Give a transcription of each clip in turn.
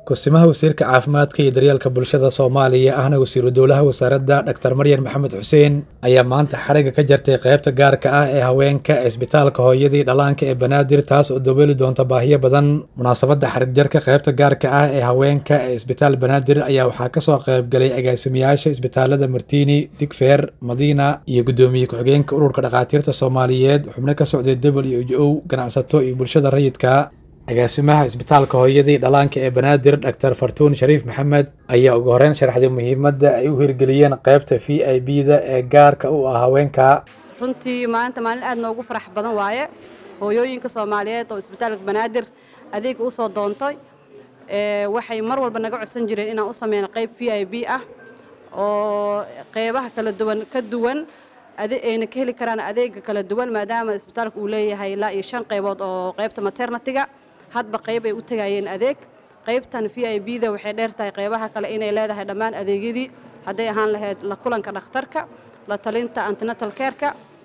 kusimaha wasiirka caafimaadka iyo daryeelka bulshada soomaaliya ahna wasiiru dowlaha wasaaradda dhaktar maryan maxamed xuseen ayaa maanta xariga ka jartay qaybta gaarka ah ee haweenka ee isbitaalka hooyadii dhallaanka ee banaadir taas oo dabooli doonta baahiyo badan munaasabadda xarig jarka qaybta gaarka ah ee haweenka ee isbitaal banaadir ayaa waxaa kasoo qaybgalay agaasimayaasha isbitaalada martiini digfeer madiina iyo guddoomiye ku-xigeenka ururka dhakhaatiirta soomaaliyeed xubno ka socday w h o ganacsato iyo bulshada rayidka agaasimaha isbitaalka hooyadii dhallaanka ee banaadir dhaktar fartuun shariif maxamed ayaa ugu horeyn sharaxday muhiimadda ay u hirgeliyeen qaybta v i b da ee gaarka u ah haweenka runtii maanta maalin aad noogu farax badan waaye hooyooyinka soomaaliyeed oo isbitaalka banaadir adeega usoo doontay waxay mar walba naga codsan jireen inaan u sameyno qayb v i b ah oo qeybaha kala duwan ka duwan ayna ka heli karaan adeega kala duwan maadaama isbitaalka uu leeyahay ilaa iyo shan qaybood oo qaybta maternatiga hadba qayb ay u tegayeen adeeg qaybtan v i b da waxay dheer tahay qaybaha kale inay leedahay dhammaan adeegyadii hadday ahaan lahayd la kulanka dhakhtarka la talinta antinatal careka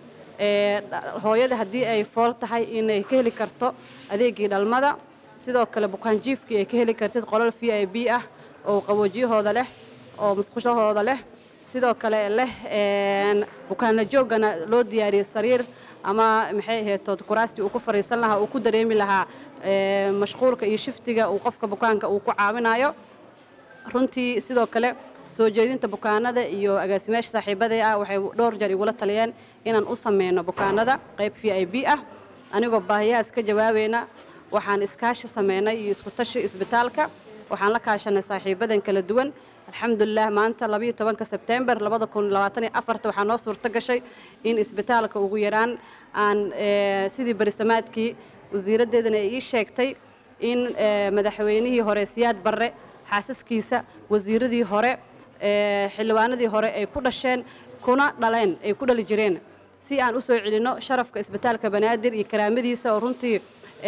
hooyada haddii ay fool tahay inay ka heli karto adeegii dhalmada sidoo kale bukaanjiifkii ay ka heli kartid qolal v i b ah oo qaboojiyahooda leh oo musqushahooda leh sidoo kale leh bukaanla joogana loo diyaariyey sariir ama maxay ahayd kuraastii uu ku fariisan lahaa uu ku dareemi lahaa mashquulka iyo shiftiga uu qofka bukaanka uu ku caawinayo runtii sidoo kale soo jeedinta bukaanada iyo agaasimayaasha saaxiibadee ah waxay dhowr jeer igula taliyeen inaan u sameyno bukaanada qayb v i b ah anigoo baahiyahaas ka jawaabayna waxaan iskaashi sameynay iyo isku tashi isbitaalka waxaan la kaashanay saaxiibadan kala duwan alxamdulilah maanta labayo tobanka sebtembar labada kun labaataniyo afarta waxaa noo suurto gashay in isbitaalka ugu yaraan aan sidii barisamaadkii wasiiraddeedana ay ii sheegtay in madaxweynihii hore siyaad barre xaasaskiisa wasiiradii hore xildhibaanadii hore ay ku dhasheen kuna dhaleen ay ku dhali jireen si aan u soo celinno sharafka isbitaalka banaadir iyo karaamadiisa oo runtii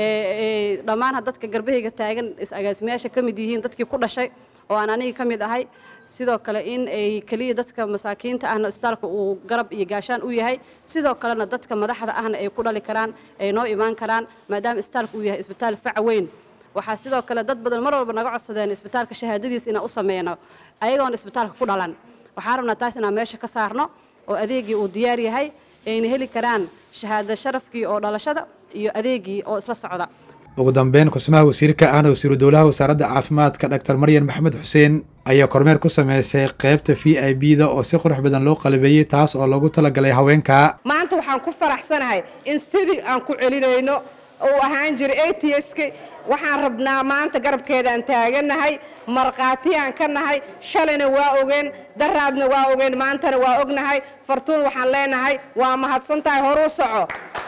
dhammaan dadka garbahayga taagan agaasimayaasha ka mid yihiin dadkii ku dhashay oo aan aniga ka mid ahay sidoo kale in ay keliya dadka masaakiinta ahna isbitaalka uu garab iyo gaashaan u yahay sidoo kalena dadka madaxda ahna ay ku dhali karaan ay noo imaan karaan maadaama isbitaalka uu yahay isbitaal fac weyn waxaa sidoo kale dad badan mar walba naga codsadeen isbitaalka shahaadadiis inaan u sameyno ayagoon isbitaalka ku dhalan waxaan rabnaa taas inaan meesha ka saarno oo adeegii uu diyaar yahay ayna heli karaan shahaada sharafkii oo dhalashada iyo adeegii oo isla socda ugu dambeyn kusimaha wasiirka ahna wasiiru dowlaha wasaaradda caafimaadka dhaktar maryan maxamed xuseen ayaa kormeer ku sameysay qaybta v i b da oo si qurux badan loo qalabeeyey taas oo loogu talagalay haweenka maanta waxaan ku faraxsanahay in sidii aan ku celinayno uu ahaan jiray a t s k waxaan rabnaa maanta garabkeedaan taagannahay markhaatiyaan ka nahay shalayna waa ogeen daraadna waa ogeen maantana waa ognahay fartuun waxaan leenahay waa mahadsan tahay horuu soco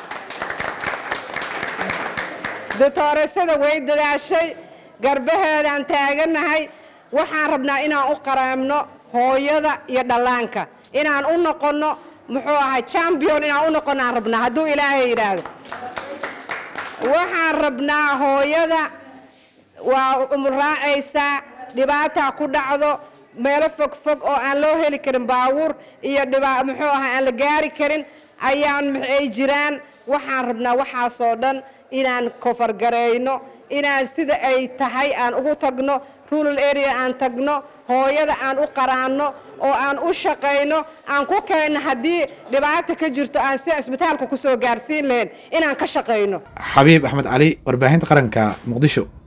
ditooresada way dadaashay garbaheedaan taagannahay waxaan rabnaa inaan u qaraamno hooyada iyo dhallaanka inaan u noqonno muxuu ahay chambion inaan u noqonnaan rabnaa hadduu ilaahay yidhaahdo waxaan rabnaa hooyada waa umraacaysaa dhibaataa ku dhacdo meelo fog fog oo aan loo heli karin baabuur iyo muxuu ahay aan la gaari karin ayaan ay jiraan waxaan rabnaa waxaasoo dhan inaan kofargarayno inaan sida ay tahay aan ugu tagno rural area aan tagno hooyada aan u qaraanno oo aan u shaqayno aan ku keenno haddii dhibaata ka jirto aan sida isbitaalka ku soo gaarsiin lahayn inaan ka shaqayno xabiib axmed cali warbaahinta qaranka muqdisho